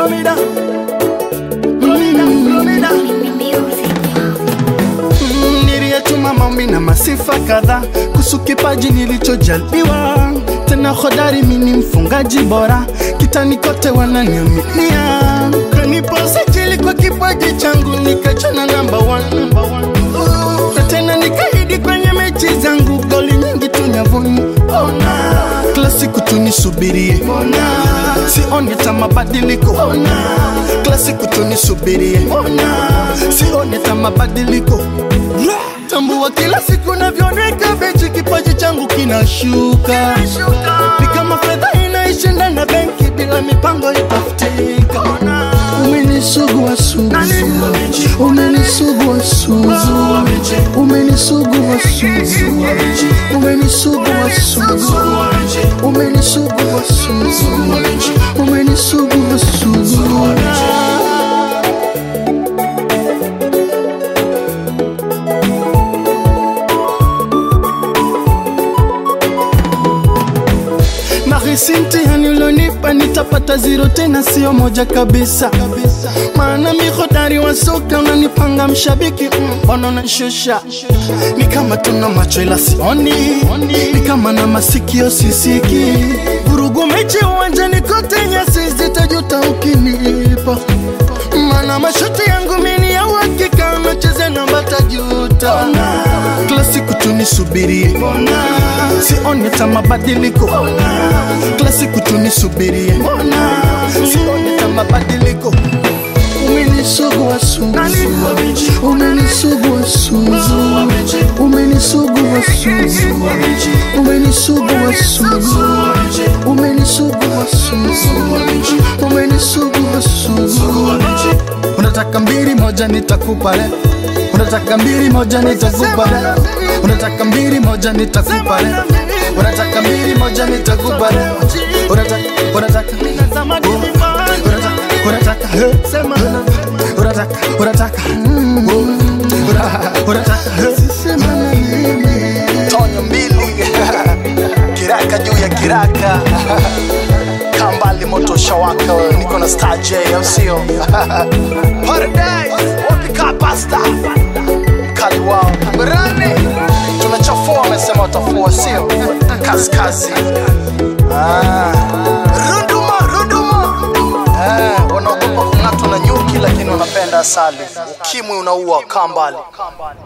Florida. Florida, Florida. Mm, niliyetuma maombi na masifa kadhaa kuhusu kipaji nilichojaliwa tena hodari mini mfungaji bora kitani kote wananiaminia kanipa sajili kwa kipaji changu nikachana namba one. Uh, na tena nikaidi kwenye mechi zangu goli nyingi tu nyavuni ona kila siku tunisubirie ona sioni hata mabadiliko ona kila siku tunisubirie ona sioni hata mabadiliko tambua kila siku navyoneka bechi kipaji changu kinashuka ni kama fedha inaishinda na benki bila mipango itafutika umenisugua sugu umenisugua sugu umenisugua sugu umenisugua sugu umenisugua sugu umenisugua sugu Nahisi mtihani ulionipa nitapata zero tena, sio moja kabisa, maana mi hodari wa soka unanipanga mshabiki, mbona mm, unanishusha? Ni kama tuna macho ila sioni, ni kama na masikio sisiki, vurugu mechi uwanjani kote, nyasi zitajuta ukinipa, maana mashuti yangu mini ya uhakika, nacheze namba tajuta, kila siku tunisubirie, sioni hata mabadiliko kila siku tunisubirie, sioni hata mabadiliko. Umenisugua sugu, umenisugua sugu, umenisugua sugu, umenisugua sugu, umenisugua sugu, umenisugua sugu. Unataka mbili moja nitakupa leo, unataka mbili moja nitakupa leo, unataka mbili moja nitakupa leo, unataka mbili moja nitakupa leo, unataka unataka unataka unataka eh, sema unataka unataka mm, unataka unataka eh, sema na mimi tonyo mbili kiraka juu ya kiraka kambali moto shawaka niko na star j au sio paradise wapika pasta mkali wao berani tunachafua wamesema watafua sio kaskazi ah. runduma runduma eh, wanaogopa kung'atwa na nyuki lakini wanapenda asali ukimwi unaua kambali